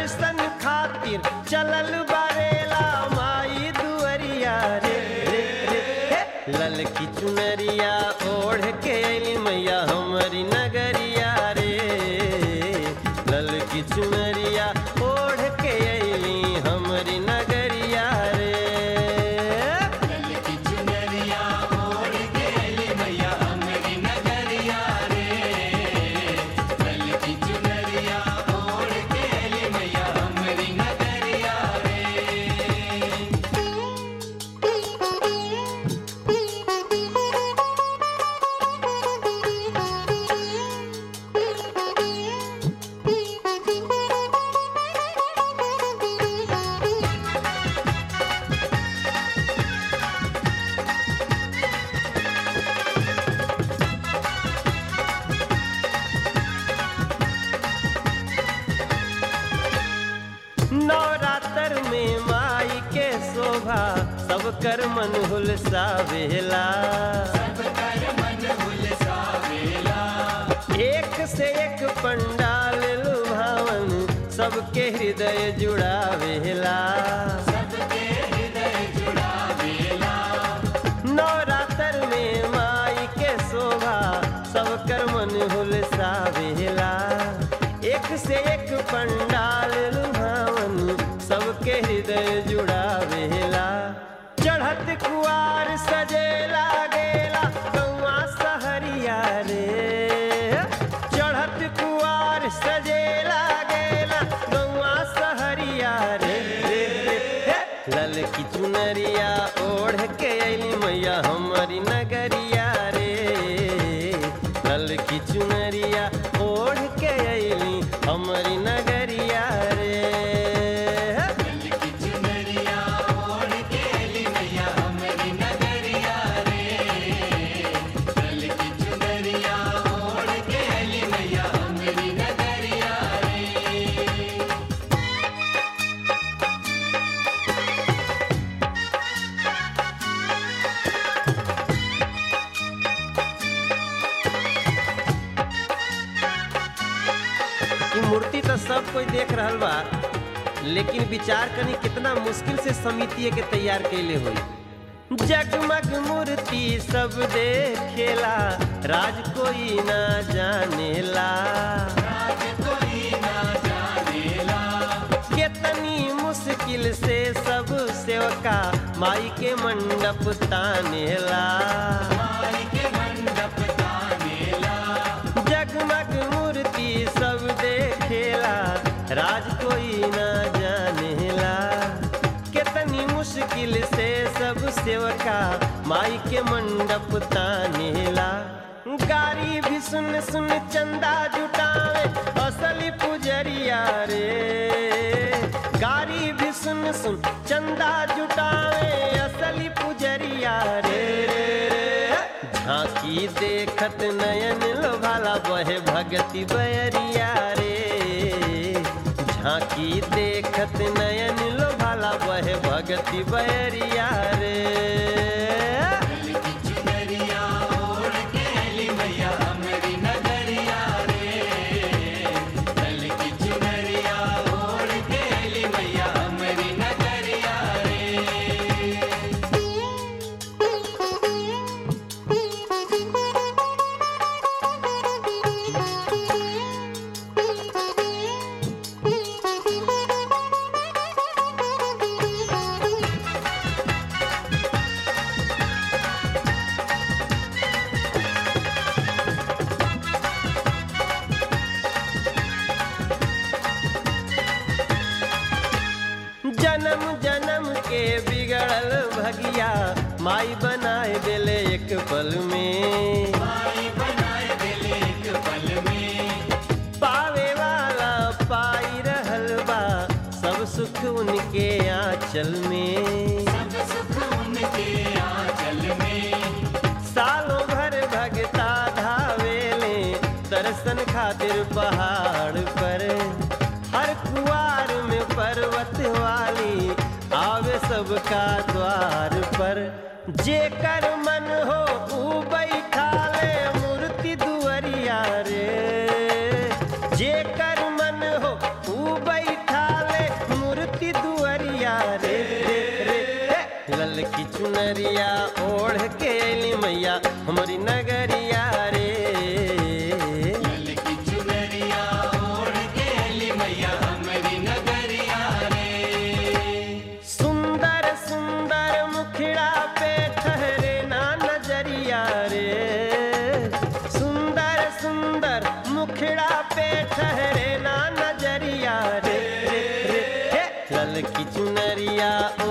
दर्शन खातिर चलल बारेला माई दुअरिया रे रे रे हे। ललकी चुनरिया ओढ़ के अली मैया हमारी नगरिया रे ललकी चुनरिया ओढ़ के अली हमारी नगरिया रे ललकी चुनरिया ओढ़ के अली मैया हमरी नगरिया रे ललकी चुनरिया ओढ़ के अली मैया हमरी नगरिया रे नवरात्र में माई के शोभा सब कर मन हुलसावेला सब कर मन हुलसावेला एक से एक पंडाल लुभावन सबके हृदय जुड़ावेला सबके हृदय जुड़ावेला नवरात्र में माई के शोभा सब कर मन हुलसावेला एक से एक पंडाल लुभावन सबके हृदय जुड़ावेला चढ़त कुआर सजेला गेला गौआ सहरिया रे चढ़त कुआर सजेला गेला गौआ सहरिया रे रे रे हे। ललकी चुनरिया ओढ़ के अली मैया हमारी नगरिया रे ललकी चुनरिया ओढ़ के अली हमारी नगरिया रे ललकी चुनरिया ओढ़ के अली मैया हमरी नगरिया रे ललकी चुनरिया ओढ़ के अली मैया हमरी नगरिया रे ई मूर्ति तो सब कोई देख रहल बा लेकिन विचार कनी कितना मुश्किल से समिति के तैयार कैले होई जगमग मूर्ति सब देखेला राज कोई ना जानेला राज कोई ना जानेला कितनी मुश्किल से सब सेवका माई के मंडप तानेला माई के मंडप तानेला जगमग मूर्ति सब देखेला राज कोई ना जानेला कितनी मुश्किल से सब सेवका माई के मंडप तानेला गारी भी सुन सुन चंदा जुटावे असली पुजरिया रे गारी भी सुन सुन चंदा जुटावे असली पुजरिया रे रे रे झांकी देखत नयन लोभाला बहे भगति बयरिया रे झांकी देखत नयन लोभाला बहे भगति बयरिया रे ललकी चुनरिया ओढ़ के अली मैया हमरी नगरिया रे ललकी चुनरिया ओढ़ के अली मैया हमरी नगरिया रे जन्म जन्म के बिगड़ल भगिया माई बनाए बेले एक पल में माई बनाए दिल एक पल में पावे वाला पाई रहल बा सब सुख उनके आंचल में सब सुख उनके आंचल में सालों भर भगता धावेले दर्शन खातिर पहाड़ पर हर कुआर में पर्वत वाली आवे सबका द्वार पर जेकर मन हो ऊ बैठा ले मूर्ति दुअरिया रे जेकर मन हो ऊ बैठा चुनरिया ओढ़ के अली मैया हमारी नगरिया रे लल की चुनरिया ओढ़ के अली मैया हमारी नगरिया रे सुंदर सुंदर मुखड़ा पे ठहरे ना नजरिया रे सुंदर सुंदर मुखड़ा पे ठहरे ना नजरिया रे रे रे हे लल की चुनरिया